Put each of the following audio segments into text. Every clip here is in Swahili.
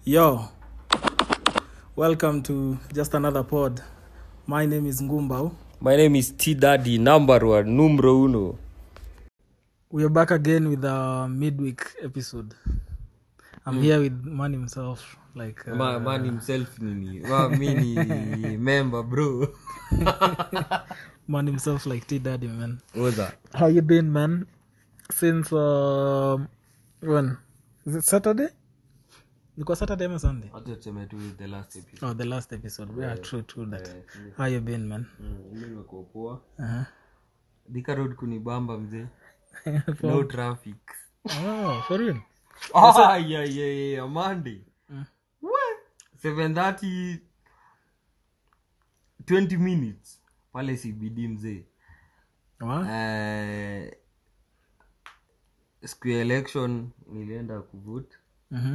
Yo, welcome to just another pod. My name is Ngumbao. My name is T Daddy, number one, numero uno. We are back again with our midweek episode. I'm here with man himself, like uh, Ma, man himself nini? Ma, mi ni member bro. man himself, like T Daddy, man. What's that? How you been, man? Since um when? Is it Saturday? Ilikuwa Saturday ama Sunday? Acha tuseme tu the last episode. Oh, the last episode. We are true, true that. How you been, man? Mm, mi nimekuwa poa. Uh-huh. Thika road kunibamba mzee. No traffic. oh, for real? Ah, yeah, yeah, yeah, Monday. Mm. What? 7:30 20 minutes pale CBD mzee. Wow. Eh, siku ya election nilienda kuvote Mhm.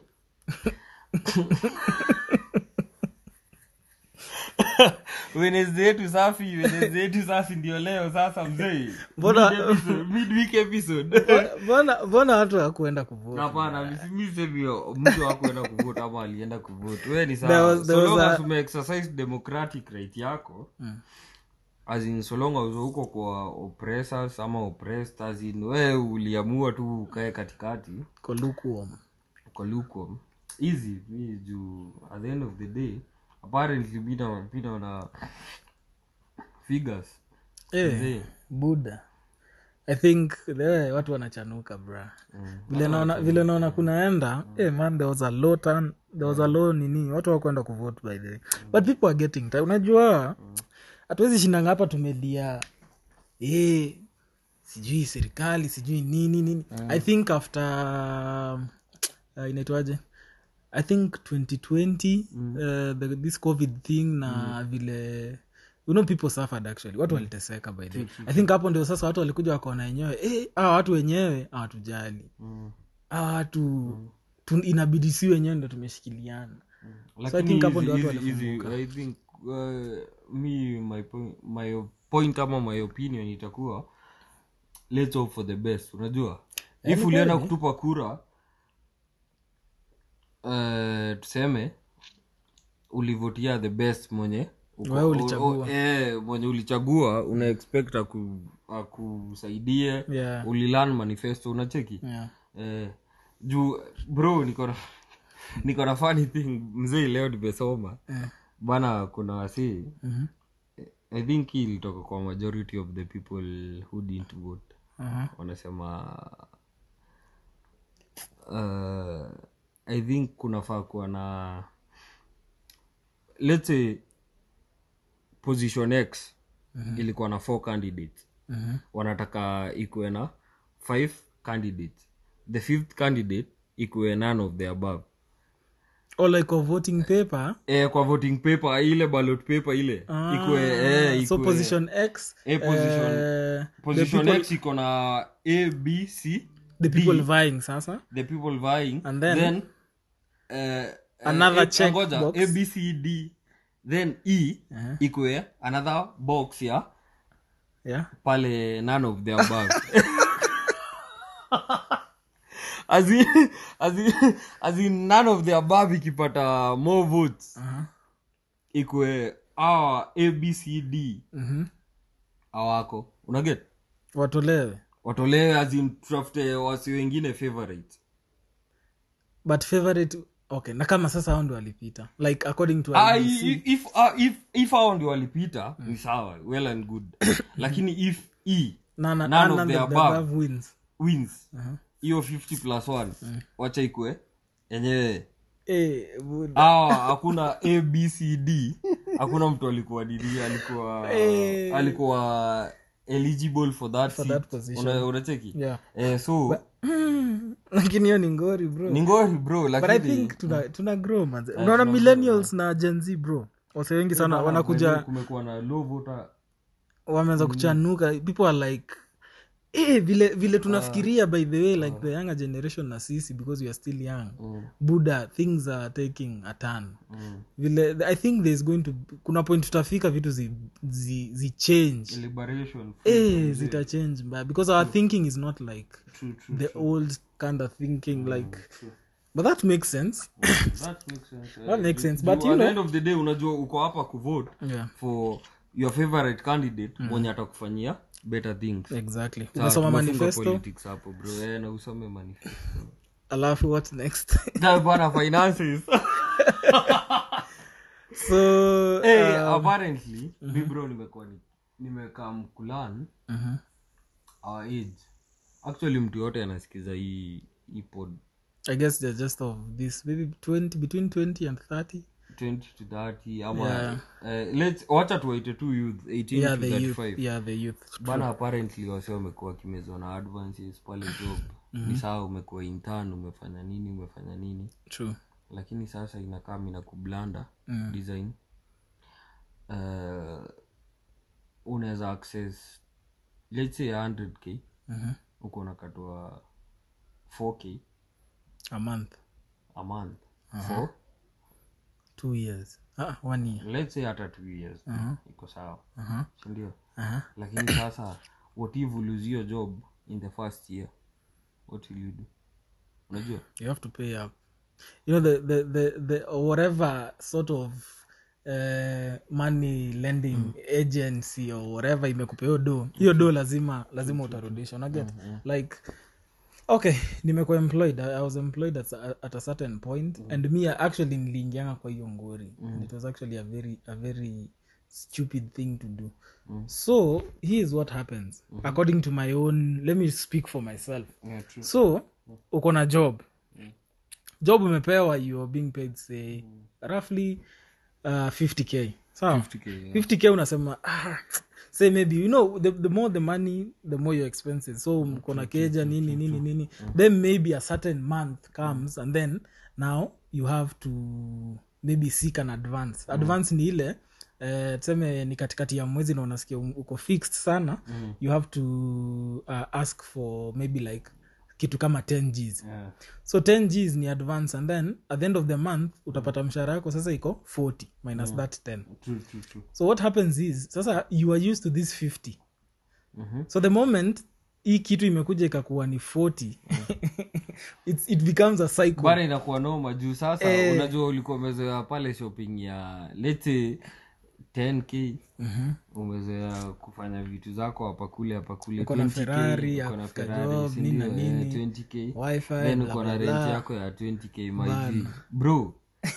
Wednesday yetu safi Wednesday yetu safi ndio leo sasa mzee Mbona- Mid episode, midweek episode mbona mbona watu hakuenda kuvote hapana mi semi mtu akuenda kuvote ama alienda kuvote we ni There was- sawa there so was long a- as ume exercise democratic right yako Mm. as in so long as huko kwa oppressors ama oppressed as in we uliamua tu ukae katikati Ko lukewarm. kwa lukewarm easy mi juu at the end of the day apparently bina bina na figures Eh, Mzee. buda i think the watu wanachanuka bra vile naona vile naona kunaenda eh, man there was a low turn there was a low nini watu wakwenda kuvote by the way but people are getting tired. unajua hatuwezi shindanga hapa tumelia eh, sijui serikali sijui nini nini i think after uh, inaitwaje i think 2020 uh, the, this covid thing na vile you know people suffered actually watu waliteseka by the way. i think hapo ndio sasa watu walikuja wakaona wenyewe eh, hawa watu wenyewe hawatujali mm. hawa watu tu, inabidi si wenyewe ndo tumeshikiliana So I think hapo ndio watu easy- easy- I think uh, me my point, my point ama my opinion itakuwa let's hope for the best unajua if ulienda kutupa kura uh, tuseme ulivotia the best mwenye uko- Wewe ulichagua. o- o- eh, mwenye ulichagua una expect aku, akusaidie yeah. ulilan manifesto unacheki Yeah. eh, juu bro niko na niko na funny thing mzee leo nimesoma Eh. bana kuna wasii Mhm. i think hii ilitoka kwa majority of the people who didn't vote Aha. wanasema uh, i think kunafaa kuwa na let's say position x ilikuwa na four candidates Mhm. wanataka ikuwe na five candidates the fifth candidate ikuwe none of the above or like a voting paper e, kwa voting paper ile ballot paper ile Ah, ikuwe e, so ikuwe- position x Eh, position- eh, position the people, x iko na a b c the people vying sasa the people vying And then- then uh, Another uh, check ngoja, box. a b c d then e Uh-huh. ikuwe another box ya yeah pale none of the above as in, as in, as in none of the above ikipata more votes uh-huh. ikwe awa abcd Mhm. awako unaget watolewe watolewe azin tutafute wasi wengine favorite but favorite okay na kama sasa hao ndio walipita like according to Ah, IEBC. i- if ah, if if hao ndio walipita ni sawa well and good lakini if e na, na, none na, of na, the the above. above wins wins Uh-huh. hiyo 50 plus 1 wacha ikwe yenyewe eh, buda. awa hakuna abcd hakuna mtu alikuwa didi alikuwa Eh. alikuwa eligible for that, For seat. that position. Una- unacheki yeah eh, so lakini hiyo ni ngori bro ni ngori bro but i lakini think tuna, tuna grow manze unaona millennials na gen z bro wase wengi sana Bana, wanakuja kumekuwa na low voter wameanza kuchanuka people are like eh, vile vile tunafikiria by the way like the younger generation na sisi because we are still young Mm. buda things are taking a turn Mm. vile i think there's going to kuna point tutafika vitu zi, zi, zi change liberation eh, zita change mbaya because our thinking is not like true, true, the old kind of thinking like true. but that makes sense That makes sense. That Eh, makes sense, juu but you at the know- end of the day unajua uko hapa kuvote yeah for your favorite candidate mwenye atakufanyia better things exactly Sawa, umesoma tumefunga manifesto politics hapo bro eh, na usome manifesto alafu what next Na bwana finances so hey, uh, apparently mi bro nimekuwa ni- nimekaa mkulan mhm. our age actually mtu yote anasikiza hii hii pod i guess they're just of this maybe 20 between 20 and 30 20 to 30 ama Yeah. eh, let's wacha tuwaite tu youth 18 yeah to the youth 35 yeah the youth bana apparently wase wamekuwa wakimezwa na advances pale job ni sawa umekuwa intern umefanya nini umefanya nini true lakini sasa inakaa mina kublanda Mm. design uh, unaweza access let's say 100k Mhm. huko unakatwa 4k a month a month for two years ah, one year let's say hata two years Mhm. iko sawa uh-huh. sindio Uh-huh. lakini sasa what if you lose your job in the first year what will you do unajua you have to pay up you know the the the, the whatever sort of uh, money lending agency or whatever imekupa hiyo do hiyo do lazima lazima utarudisha unaget like okay nimekuwa employed I, i was employed at, a- at a certain point and me actually niliingianga kwa hiyo ngori and it was actually a very a very stupid thing to do so here is what happens according to my own let me speak for myself yeah, true. so uko na job job umepewa you are being paid say roughly uh, 50k sawa 50K, yeah. 50k unasema ah, say maybe you know the, the more the money the more your expenses so mko na keja nini nini nini then maybe a certain month comes and then now you have to maybe seek an advance advance ni ile eh, tuseme ni katikati ya mwezi na unasikia um- uko fixed sana you have to uh, ask for maybe like kitu kama 10 gs Yeah. so 10 gs ni advance and then at the end of the month utapata mshahara yako sasa iko 40 minus that 10 True, true, true. so what happens is sasa you are used to this 50 Mhm. so the moment hii kitu imekuja ikakuwa ni 40 It's, it becomes a cycle bana inakuwa noma juu sasa Eh. unajua ulikuwa umezoea pale shopping ya lete 10k umezoea kufanya vitu zako hapa kule hapa kule Uko na 20K, Ferrari, uko na after Ferrari, job, si nini na ndio? Eh, nini. 20k Wi-Fi, then blah, uko na blah, rent blah. yako ya 20k my G. Bana. bro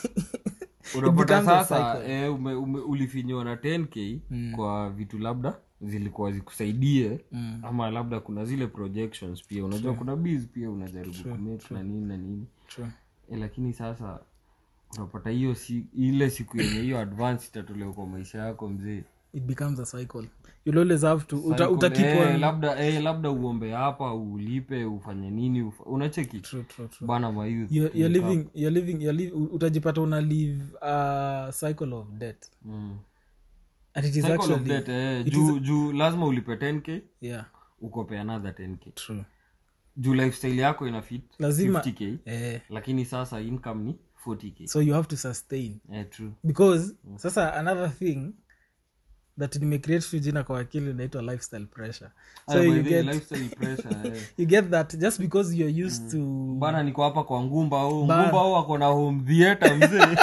unapata becomes a sasa eh, ume, ume, ulifinywa na 10k kwa vitu labda zilikuwa zikusaidie Mm. ama labda kuna zile projections pia unajua kuna biz pia unajaribu kumake na nini na nini True. e, lakini sasa unapata hiyo si, ile siku yenye hiyo advance itatolewa kwa maisha yako mzee it becomes a cycle you'll always have to uta, Cycle, uta keep eh, on labda eh, labda uombe hapa ulipe ufanye nini ufa, unacheki true, true, true. bana mayouth You're, you're living, you're living, you're live, utajipata una live a cycle of debt mm. and it is Cycle of actually debt, eh, juu juu lazima ulipe 10k yeah ukope another 10k true juu lifestyle yako ina fit Lazima- 50k eh, lakini sasa income ni 40k so you have to sustain eh, true because sasa another thing that nimecreate tu jina kwa akili inaitwa lifestyle pressure so Ah, by you the way, get, lifestyle pressure eh. you get that just because you're used to bana niko hapa kwa ngumba au Ba- ngumba au ako na home theater mzee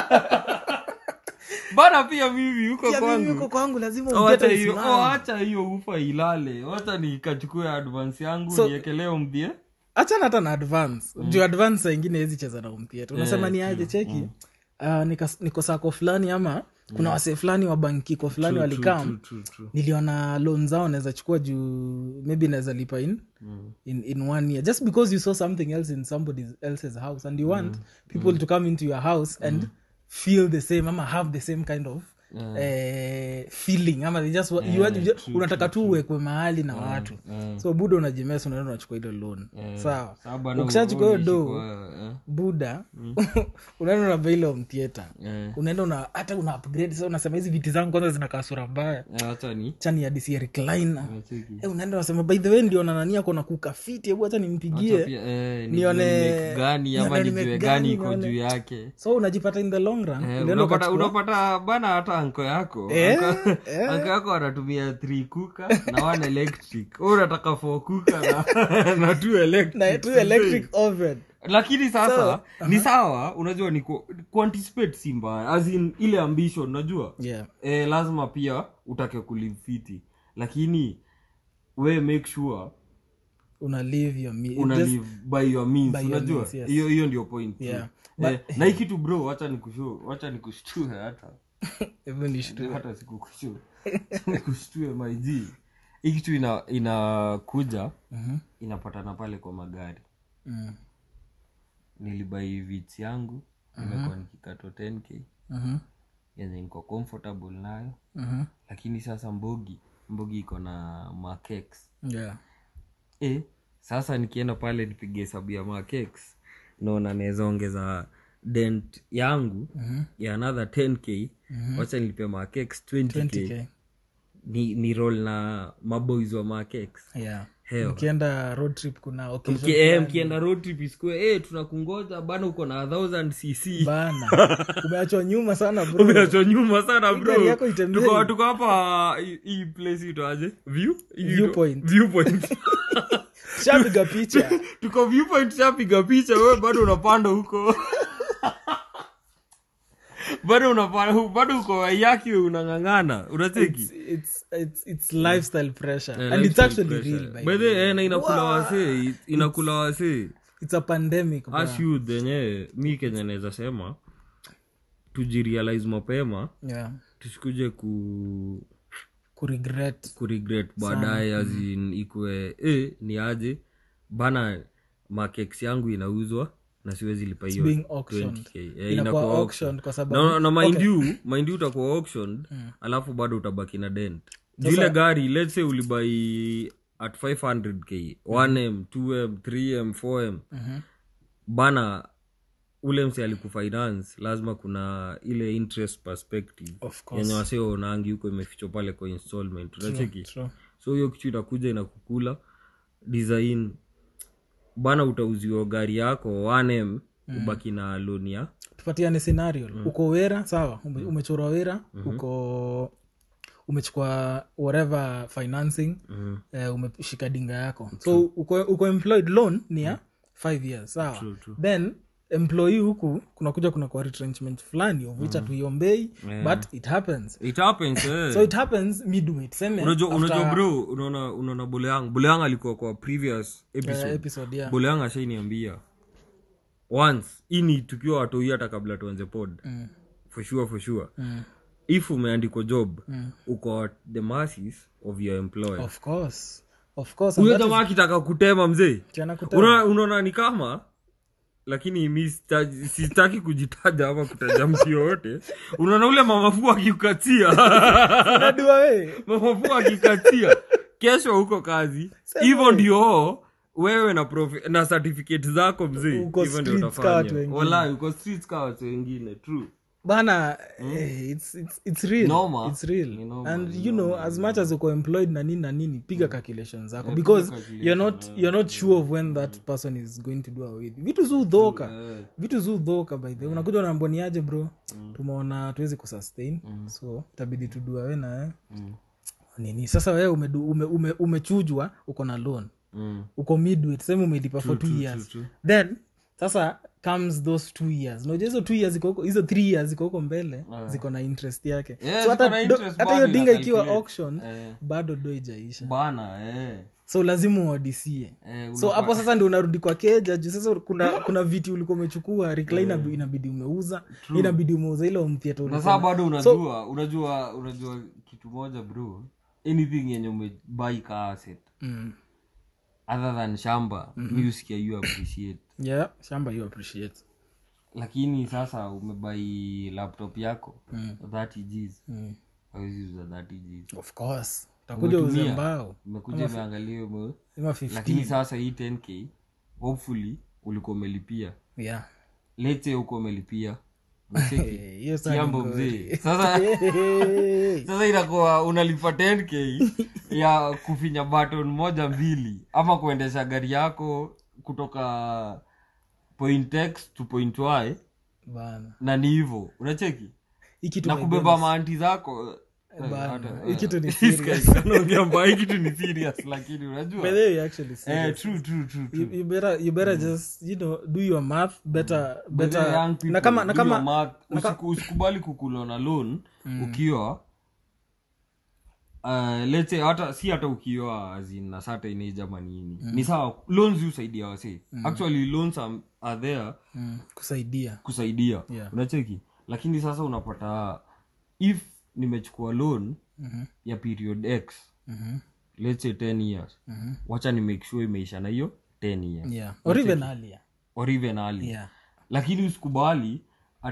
bana pia mimi huko Pia mimi kwangu huko kwangu lazima Oh, ugete acha hiyo usimame. oh, acha hiyo ufa ilale wacha nikachukue advance yangu So- niekelee home theater achana hata na advance juu advance saa ingine hezi cheza na umtheatre unasema ni aje cheki uh, nika- niko sako fulani ama kuna wasee fulani wa bankiko fulani walikam True, true. niliona loan zao naweza chukua juu maybe naweza lipa in, in in one year just because you saw something else in somebody else's house and you want people to come into your house and feel the same ama have the same kind of eh, feeling ama they just, wa- you, want- you, unataka tu uwekwe mahali na watu eh. so buda unajimesa unaenda unachukua ile loan sawa Sawa bana, ukishachukua hiyo unaishi do kwa- eh, buda unaenda unaba ile omtheatre eh, unaenda una hata una upgrade sasa unasema hizi viti zangu kwanza zinakaa sura mbaya eh, acha ni chani ya disi recliner nacheki. Eh, unaenda unasema by the way ndio nanani ako na kuka fiti hebu hata Acha nimpigie pia, eh, nione- nijue nimake gani ama nione nijue nimake gani gani, iko nione- juu yake so unajipata in the long run Eh, unaenda unapata ukachukua- unapata bana hata anko yako Eh, Anko- eh. anko yako anatumia three kuka na one electric Wewe unataka four kuka na, na two electric na tu electric oven lakini sasa So, ni sawa unajua ni ku, kuanticipate si mbaya as in ile ambition unajua yeah eh, lazima pia utake kulifiti lakini we make sure una live your me- una just- live by your means by your unajua means, yes. hiyo hiyo ndio point tu. Yeah. eh, na hii kitu bro wacha nikushu wacha nikushtue hata Hebu nishtue. hata sikukushtue nikushtue my G. hii kitu ina inakuja Mhm. inapatana pale kwa magari Mm. nilibai vits yangu nimekuwa nikikato 10k Mhm. yenye niko comfortable nayo Mhm. lakini sasa mbogi mbogi iko na makex yeah e, sasa nikienda pale nipige hesabu ya makex naona naweza ongeza dent yangu Mhm. ya another 10k wacha nilipe makex 20k, 20k Ni, ni roll na maboys wa makex yeah Hell. ukienda road trip kuna occasion Mki- eh, mkienda road trip isikue eh, tunakungoja bana uko na 1000 cc bana umeachwa nyuma sana bro umeachwa nyuma sana bro gari yako itembei. tuko tuko hapa hii- hii place itoaje view Hii ito- Viewpoint. viewpoint shapiga picha tuko viewpoint shapiga picha wewe bado unapanda huko bado unapanda bado uko waiyaki unang'ang'ana unacheki it's, it's, it's lifestyle pressure Eh, and it's lifestyle actually pressure. real by By the the way. way, eh, na inakula wasee inakula wasee it's a pandemic bro. as youth yenyewe mi kenye naweza sema tujirealize mapema yeah tusikuje ku kuregret kuregret baadaye azin ikwe e, ni aje bana makex yangu inauzwa na siwezi lipa hiyo being auctioned. 20K. Eh, Inakuwa inakuwa auctioned auctioned. kwa sababu- na, na mind Okay. you mind you utakuwa auctioned alafu bado utabaki na dent jile gari let's say ulibai at 500k 1m 2m 3m 4m Mhm. bana ule msi alikufinance lazima kuna ile interest perspective Of course. yenye wasee waonangi huko imefichwa pale kwa installment unacheki True. so hiyo kitu inakuja inakukula design bana utauziwa gari yako 1m ubaki na loni ya tupatiane scenario uko wera sawa ume, umechorwa wera uko umechukua whatever financing Mhm. eh, umeshika dinga yako so uko, uko employed loan ni ya five years sawa True, true. then employee huku kunakuja kuna kwa retrenchment fulani of which hatuiombei but it happens it happens eh. so it happens midway tuseme unajua after, unajua bro unaona unaona boleang boleang alikuwa kwa previous episode eh, episode yeah. boleang ashainiambia once ini tukiwa watoi hata kabla tuanze pod Mm, for sure for sure mm, if umeandikwa job mm. uko at the masses of your employer of course of course and huyo that jamaa akitaka kutema mzee is- tena kutema. Unaona- unaona ni kama lakini mi sita- sitaki kujitaja ama kutaja mtu yoyote unaona ule mamafu akikukatia Unajua we mamafu akikatia kesho huko kazi hivyo ndio wewe na profi, na certificate zako mzee Uko hivyo ndio streets ka watu utafanya wengine. Walai, uko streets ka watu wengine true bana eh, it's, it's, it's real Noma. it's real Ni noma, and ni you know as much as uko employed na nini na nini piga calculations zako because you're not you're not sure of when that person is going to do away with you. vitu zu dhoka Eh, vitu zu dhoka by the way unakuja unaamboniaje bro tumeona tuwezi kusustain so itabidi tuduawe na eh. mm, nini sasa wewe umedu- ume, ume, umechujwa uko na loan mm, uko midway tuseme umelipa for two years true, then sasa comes those two years unajua hizo two years ziko huko hizo three years ziko huko mbele ziko na interest yake Yeah, so ziko na hata do- interest hata hiyo bado dinga ina ikiwa calculate. auction eh, bado do ijaisha bana eh, so lazima uadisie eh, so hapo sasa ndio unarudi kwa keja juu sasa kuna kuna viti ulikuwa umechukua recliner inabidi umeuza inabidi umeuza ile home theater na ulikuwa saa bado unajua unajua unajua kitu moja bro anything yenye umebai ka asset mm. other than shamba mi usikia you appreciate yeah shamba you appreciate lakini sasa umebai laptop yako Mm. 30 gs mm. hawezi uza 30 gs of course utakuja uze Umetumia. mbao umekuja umeangalia ume ima 15 lakini sasa hii 10k hopefully ulikuwa umelipia yeah lete huko umelipia Unacheki? Eh, hiyo saa ni kiambo ngori. mzee sasa Hey. sasa inakuwa unalipa 10k ya kufinya button moja mbili ama kuendesha gari yako kutoka point x to point y bana na ni hivo unacheki hii kitu na my kubeba goodness. maanti zako bana hii kitu ni This serious guy anaongea mbaya, hii kitu ni serious lakini unajua By the way, actually serious. eh, true, true, true, true. you, you better you better just you know do your math better By the better young people, na kama na do your kama math. Usiku- usikubali kukula na loan ukiwa uh, let's say hata si hata ukiwa azina certain age ama nini ni sawa loans husaidia wase actually loans are, are there mm, kusaidia kusaidia Yeah. unacheki lakini sasa unapata if nimechukua loan Mhm. ya period x Mhm. let's say 10 years Mhm. wacha ni make sure imeisha na hiyo 10 years yeah or even earlier or even early yeah lakini usikubali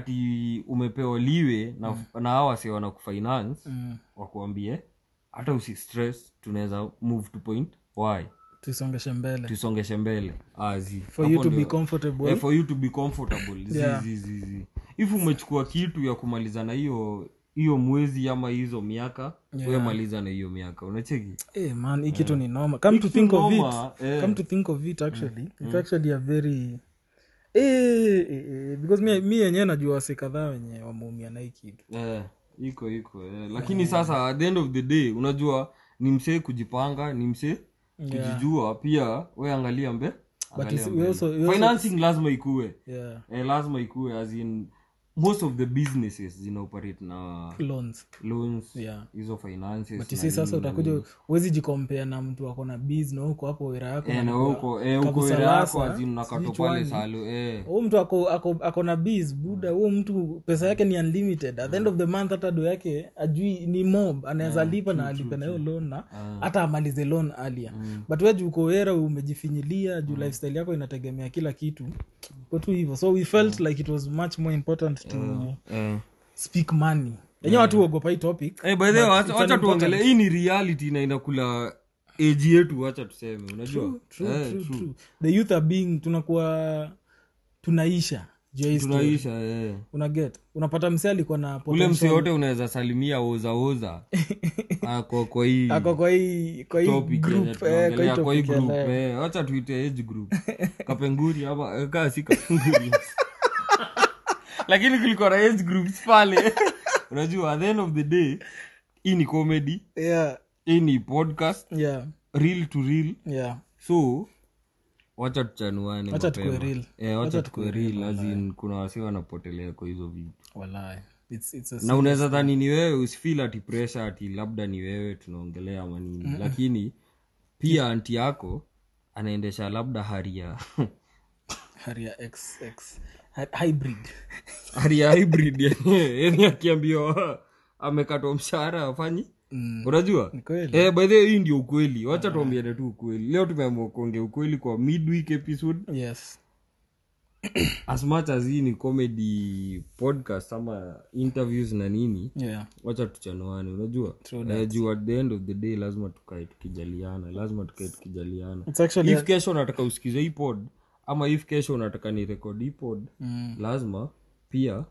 ati umepewa liwe na, na hawa wase wana kufinance mm. wakuambie hata usistress tunaweza move to point why tusongeshe mbele tusongeshe mbele azi for you to be comfortable eh, for you to be comfortable Zi, Yeah. zi, zi, zi. if umechukua kitu ya kumaliza na hiyo hiyo mwezi ama hizo miaka we maliza na hiyo miaka unacheki Eh, man hii kitu ni noma come to think of noma, it eh. come to think of it actually it's actually a very eh, eh, eh, because mi mi yenyewe najua wase kadhaa wenye wameumia na hii kitu eh, iko iko eh. lakini sasa at the end of the day unajua ni msee kujipanga ni msee kujijua pia we angalia mbe angalia it's- we mbele. also- we also- financing lazima ikue yeah eh, lazima ikue as in most of the businesses zina operate na loans loans Yeah. hizo finances na tisi sasa nini na utakuja nini. huwezi jikompea na mtu ako na biz na huko hapo wera yako Eh, na unakuwa huko eh, huko kabisa wera yako lasa, azin nakato sijui pale chwani. salo eh. huyu mtu ako, ako, ako na biz buda huo mtu pesa yake ni unlimited at the end of the month hata do yake ajui ni mob anaweza lipa na alipe na hiyo loan na hata amalize loan alia but we juu uko wera umejifinyilia juu lifestyle yako inategemea kila kitu ko tu hivyo so we felt like it was much more important to Eh. speak money enyewe watu huogopa hii topic Eh, by the way, But wacha it's an wacha important- tuongele hii ni reality na inakula age yetu wacha tuseme unajua true, Eh, true, true. true. the youth are being tunakuwa tunaisha juu ya hii story. tunaisha eh. una get unapata msee alikuwa na ule potential- mse yote unaweza salimia ozaoza ako kwa hii ako kwa hii kwa hii topic yenye group eh, kwa hii tunaongelea, kwa hii topic ya group leo. eh, wacha tuite age group kapenguri ama eh, kaa si kapenguri lakini kulikuwa na age groups pale unajua at the end of the day hii ni comedy yeah hii ni podcast yeah real to real yeah so wacha tuchanuane Wacha tukue mapema. real. Eh, wacha tukue real as in kuna wasi wanapotelea kwa hizo vitu wallahi it's it's a na unaweza dhani ni wewe usifil ati pressure ati labda ni wewe tunaongelea ama nini lakini pia anti yako anaendesha labda haria haria x x Hy- hybrid haria hybrid yenyewe yani akiambiwa amekatwa mshahara afanyi Mm. unajua ni kweli eh, by the way hii ndio ukweli wacha tuambiane tu ukweli leo tumeamua kuongea ukweli kwa midweek episode yes as much as hii ni comedy podcast ama interviews na nini yeah wacha tuchanuane unajua True eh, juu at the end of the day lazima tukae tukijaliana lazima tukae tukijaliana it's actually if kesho unataka usikize hii pod ama if kesho unataka ni record hii pod mm, lazima pia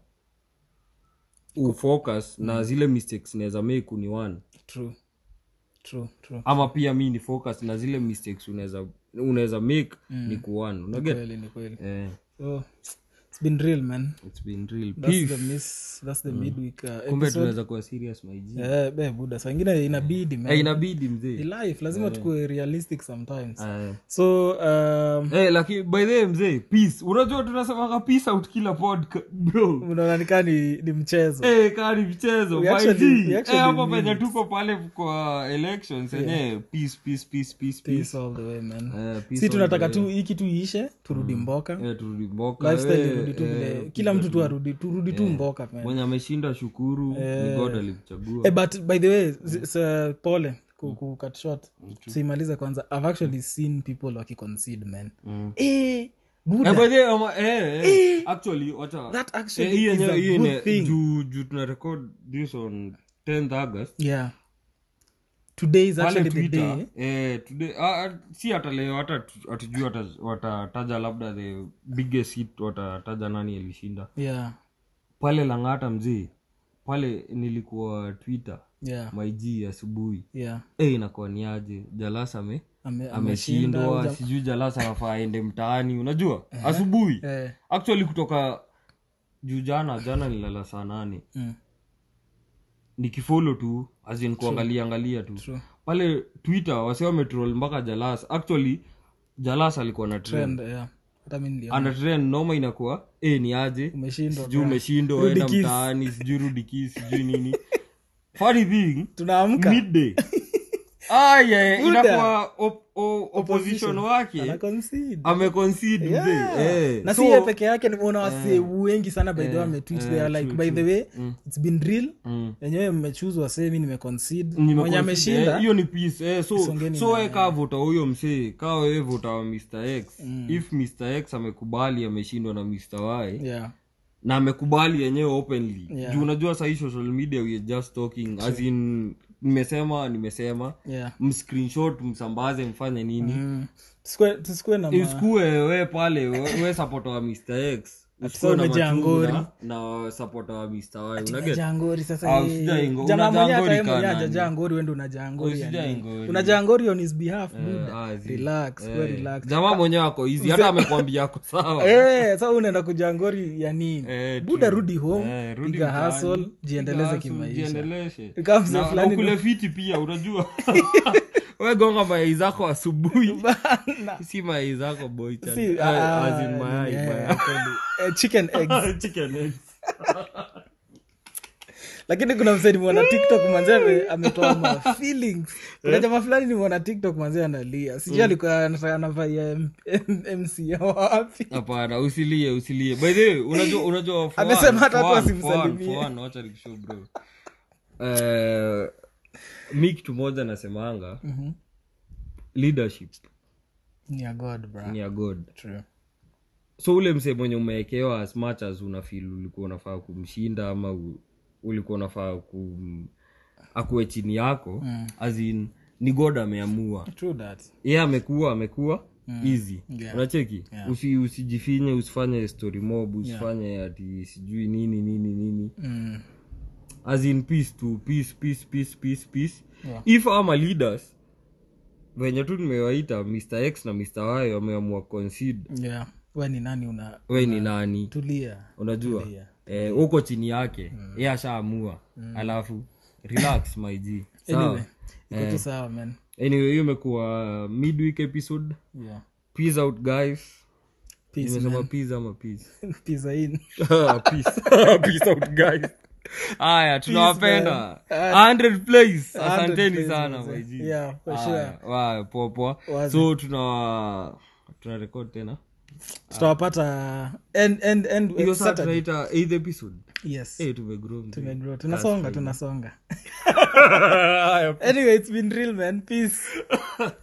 ufocus na zile mistakes naweza make ni one true true true ama pia mi ni focus na zile mistakes unaweza unaweza make ni kuone unaget kweli ni kweli eh, so it's been real man it's been real that's Beef. the miss that's the midweek uh, kumbe episode tunaweza kuwa serious my G. eh be buda saa ingine inabidi man Eh, inabidi Ni mzee life lazima tukue realistic sometimes Eh. so um, Eh, lakini by the way mzee peace unajua tunasemaga peace out kila podcast bro unaona nikaa ni, ni mchezo Eh, kari mchezo We my actually- G. we Eh, actually hapo mean penye it. tuko pale kwa elections yenyewe peace peace peace peace peace peace all the way man Eh, peace si all tunataka the tu hii kitu iishe turudi mboka Eh, turudi mboka lifestyle eh, irudi tu eh, vile kila mtu tu arudi turudi tu mboka man mwenye ameshinda shukuru ni god alimchagua Eh, but by the way zi- sa- pole ku, ku cut short siimalize kwanza i've actually seen people wakiconcede man Mm. eh, buda Eh, by the way, ama- eh, eh, actually wacha that Eh, actually hii is yenyewe- a hii good yenye- thing juu juu tuna record this on 10th august yeah today is pale actually the twitter day eh, today, ah, ah, si hata leo hata tu- hatujui wata- watataja labda the biggest hit watataja nani alishinda yeah pale langata mzee pale nilikuwa twitter yeah maiji asubuhi yeah e inakuwa ni aje jalasa ame Ame- ameshindwa ameshinda, sijui jalasa anafaa aende mtaani unajua asubuhi eh, actually kutoka juu jana jana nilala saa nane mm, nikifolo tu azin kuangalia angalia tu True. pale twitter wasi wametrol mpaka jalas actually jalas alikuwa na trend Trend, yeah. hata mi niliona ana trend noma inakuwa e ni aje umeshindwa sijui umeshindwa Rudi enda Kiss. mtaani sijui rudiki sijui nini funny thing tunaamka midday aya Buda. inakuwa op, o, opposition wake Ana concede. ameconcede Yeah. mzee eh. na So, si yeye peke yake nimeona wasee wengi sana by the way ametweet they are like by the way it's been real mm. wenyewe mmechuzwa wasee mi nimeconcede Nime mwenye consider, ameshinda eh, hiyo ni peace eh, so Songeni so we kaa vota huyo msee kaa wewe vota wa mr x if mr x amekubali ameshindwa na mr y yeah na amekubali yenyewe openly Yeah. juu unajua sahii social media we are just talking as in nimesema nimesema yeah mscreenshot msambaze mfanye nini mm. Tusikue- tusikue na ma- usikue we pale we, we supporter wa mr x usikue na umejaa machungu ngori. na, na supporter wa mr y unaget jangori sasa Ah, yeye- usijai ngo- jamaa unajaa mwenyewe hata ngori yeye mwenyewe kaa nani? hajajaa ngori wende unajaa ngori ya Usijai nini? ngori. unajaa ngori on his behalf Eh, dude. ah, zi- relax eh, we relax jamaa mwenyewe ako hizi hata amekwambia ako sawa Eh, sasa unaenda kuja ngori ya nini Eh, buda true. rudi home Eh, rudi piga mtaani. hustle jiendeleze Hustle, kimaisha jiendeleshe. Kama mzee Na- fulani na ukule fiti pia unajua we gonga mayai zako asubuhi si mayai zako boy chan. Si, Eh, ah, as in mayai, eh, mayai. kweli. Eh, chicken eggs Chicken eggs. lakini kuna msee nimeona tiktok manzee ame- ametoa ma feelings kuna jamaa fulani nimeona tiktok manzee analia sijui alikuwa anataka anavaia M- M- mc wapi hapana usilie usilie by the way unajua unajua for Amesema one- hata for watu one, for one, wasimsalimie. for one, wacha nikushow bro Eh, mi kitu moja nasemanga Mhm. leadership ni ya god bro ni ya god True. so ule msee mwenye umewekewa as much as unafil ulikuwa unafaa kumshinda ama u, ulikuwa unafaa kum akuwe chini yako mm. as in ni god ameamua True that. ye amekuwa amekuwa easy Yeah. unacheki Yeah. Usi, usijifinye usifanye story mob usifanye ati sijui nini nini nini Mm. as in peace tu peace peace peace peace peace Yeah. if ama leaders venye tu nimewaita mr x na mr y wameamua concede yeah we ni nani una we ni nani tulia unajua Tulia. eh, uko chini yake mm. ye ashaamua alafu relax my g sawa anyway iko tu sawa man anyway hiyo imekuwa midweek episode yeah peace out guys peace nimesema peace ama peace pizza in peace peace out guys haya tunawapenda 100 place asanteni place, sana manze. my G. Yeah, for Haya, wa- poa poa Wazi. so tuna tuna record tena tutawapata end end end hiyo saa Saturday. tunaita eighth episode yes Eh, tumegrow mzee. Tumegrow. tunasonga tunasonga anyway it's been real man peace